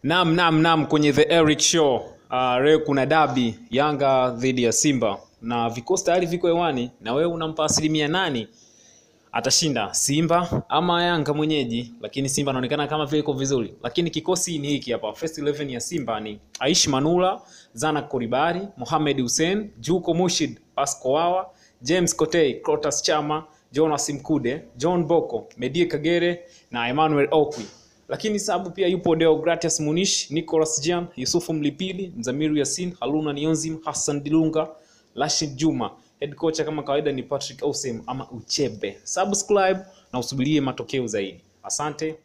Naam, naam, naam, kwenye The Eric Show uh, leo kuna dabi Yanga dhidi ya Simba na vikosi tayari viko hewani, na wewe unampa asilimia nani atashinda, Simba ama Yanga mwenyeji? Lakini Simba anaonekana kama vile iko vizuri, lakini kikosi ni hiki hapa. First 11 ya Simba ni Aishi Manula, Zana Koribari, Mohamed Hussein, Juko Mushid, Pasco Wawa, James Kotei, Clotas Chama, Jonas Mkude, John Boko, Medie Kagere na Emmanuel Okwi lakini sababu pia yupo Deogratias Munish, Nicolas Jean, Yusufu Mlipili, Mzamiru Yasin, Haruna Nionzim, Hassan Dilunga, Rashid Juma. Head coach kama kawaida ni Patrick Ausem ama Uchebe. Subscribe na usubirie matokeo zaidi. Asante.